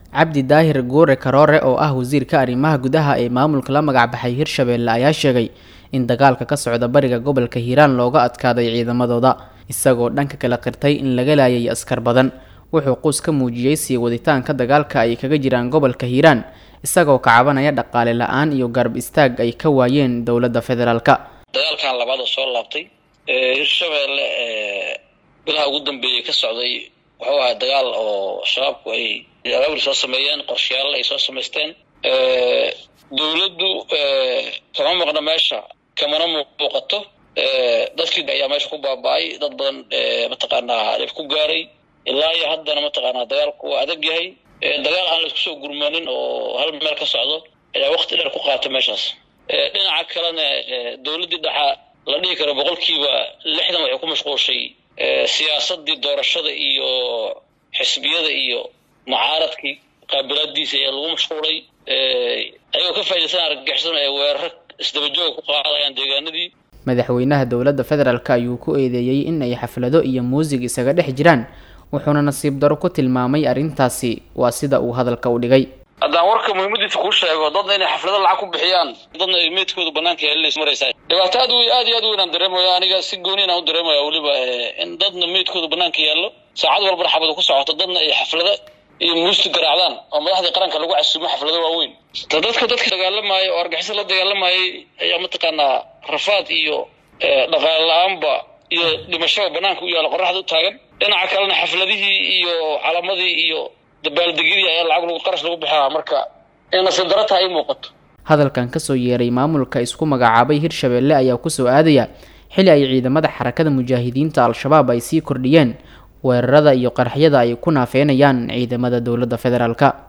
cabdi daahir guure karoore oo ah wasiirka arrimaha gudaha ee maamulka la magacbaxay hirshabeelle ayaa sheegay in dagaalka ka socda bariga gobolka hiiraan looga adkaaday ciidamadooda isagoo dhanka kala qirtay in laga laayay askar badan wuxuu quus ka muujiyey sii waditaanka dagaalka ay kaga jiraan gobolka hiiraan isagoo ka cabanaya dhaqaale la-aan iyo garab istaag ay ka waayeen dowladda federaalka dagaalkan labaad oo soo laabtay hirshabeelle bilaha ugu dambeeyey ka socday wuxuu ahaa dagaal oo shabaabku ay abaabul soo sameeyeen qorshayaal ay soo samaysteen dowladdu kama maqno meesha kamana muuqato dadkii ayaa meesha ku baaba-ay dad badan mataqaanaa dhib ku gaaray ilaa iyo haddana mataqaanaa dagaalku waa adag yahay dagaal aan laisku soo gurmanin oo hal meel ka socdo ayaa wakti dheer ku qaata meeshaas dhinaca kalena dowladdii dhaxa la dhihi karo boqolkiiba lixdan waxay ku mashquulshay siyaasadii doorashada iyo xisbiyada iyo mucaaradkii qaabilaadiisa ayaa lagu mashquulay ayagoo ka faa'idaysan argagixisana ay weeraro isdabajooga ku qaadayaan deegaanadii madaxweynaha dowladda federaalk ayuu ku eedeeyey in ay xaflado iyo muusig isaga dhex jiraan wuxuuna nasiib daro ku tilmaamay arrintaasi waa sida uu hadalka u dhigay haddaan warka muhiimadiisa kuu sheego dadna inay xaflado lacag ku bixiyaan dadna ay meydkooda banaanka yeelinays maraysaa dhibaato aad u aad iyo aad u weyn aan dareemaya aniga si gooni aan u dareemaya weliba in dadna meydkooda banaanka yaallo saacad walbana xabadu ku socoto dadna ay xaflado iyo muusti garaacdaan oo madaxdii qaranka lagu casuumo xaflado waaweyn dadka dadka dagaalamaaya oo argixisa la dagaalamayay ayaa mataqaanaa rafaad iyo dhaqaale la-aanba iyo dhimashaba banaanka u yaalla qoraxda u taagan dhinaca kalena xafladihii iyo calamadii iyo dabaaldegyadii ayaa lacag lagu qarash lagu bixaa marka in nasiib daro tahay ay muuqato hadalkan kasoo yeeray maamulka isku magacaabay hirshabeelle ayaa kusoo aadaya xili ay ciidamada xarakada mujaahidiinta al-shabaab ay sii kordhiyeen weerarada iyo qaraxyada ay ku naafeynayaan ciidamada dowladda federaalka